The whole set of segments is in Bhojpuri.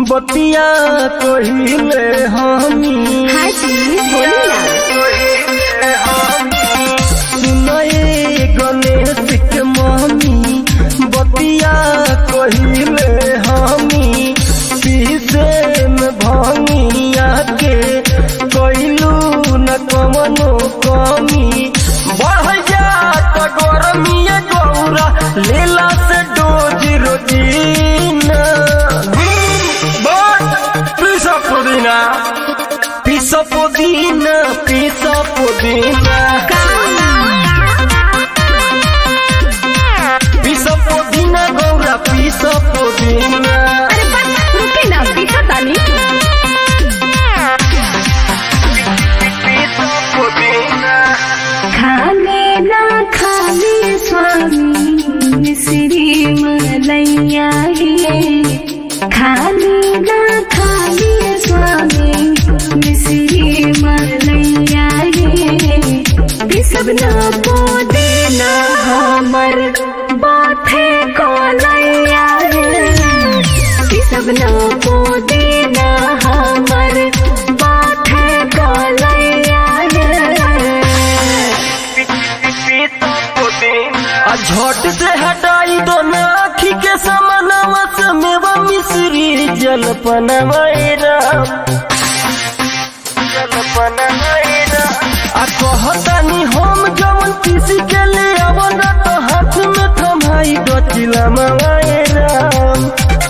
बतिया कहिले हमी हाँ जी बोली ना सुनए गणेश के मम्मी बतिया कहिले हमी पीसे में भंगिया के कैलू न कमनो कमी बढ़ जात गरमिया गौरा लेला से डोज रोजीना पिसा पुदीना पिसा पुदीना पिसा पुदीना पिसा पुदीना गौरा पिसा पुदीना अरे बस रुके ना पीछा तानी पिसा पुदीना खाने ना खाने स्वामी श्री मलैया हे खाने ना खाने स्वामी श्री मलैया हे सब ना को देना हमर बाथे को लैया हे सब ना को देना हमर बाथे को लैया हे आ झट से हटाई दो ना आखी के समानवा से मेवा मिश्री जलपनवा राम जलपनवा राम आ कहतानी हम जवन किसी के ले आवना तो हाथ में थमाई दो चिलमवा राम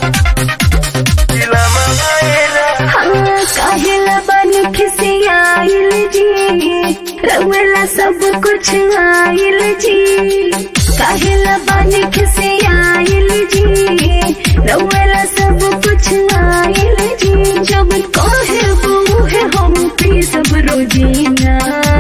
चिलमवा राम काहेला बन खिसियाइल जी रउला सब कुछ आइल जी काहेला बन खिसियाइल जी रउला सब कुछ आइल जी जब कहे वो है हम पी सब रोजीना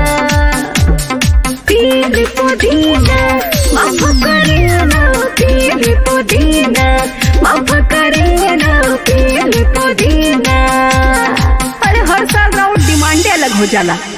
पील पुदीना माफ करेना पील पुदीना माफ करेना पील पुदीना अरे हर साल राउंड डिमांडे अलग हो जाला